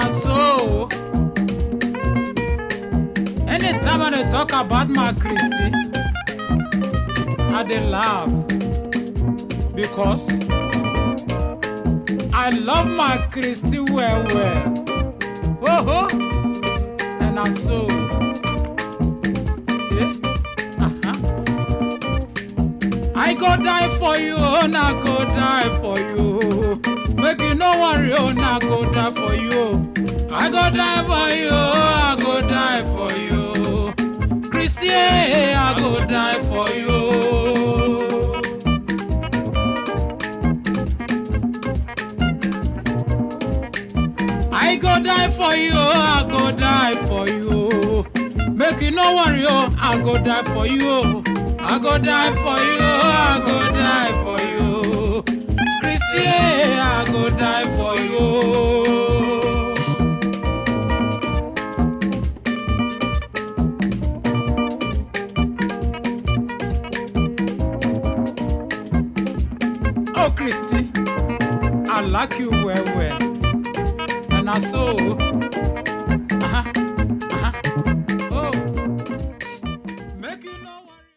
na so. Anytime I dey talk about my Christy, I dey laugh because I love my Christy well well. Oh ho, and na so. Yeah. Uh-huh. I go die for you, oh, na go die for you. Make you no worry, oh, na go die for you. I go die for you, oh, I go die for you. Christy, I go die for you. I go die for you, oh, I go die for you. Make you no worry, oh, I go die for you. I go die for you, I go die for you. Christy, I go die for you. Oh, Christy, I like you well, well. And I so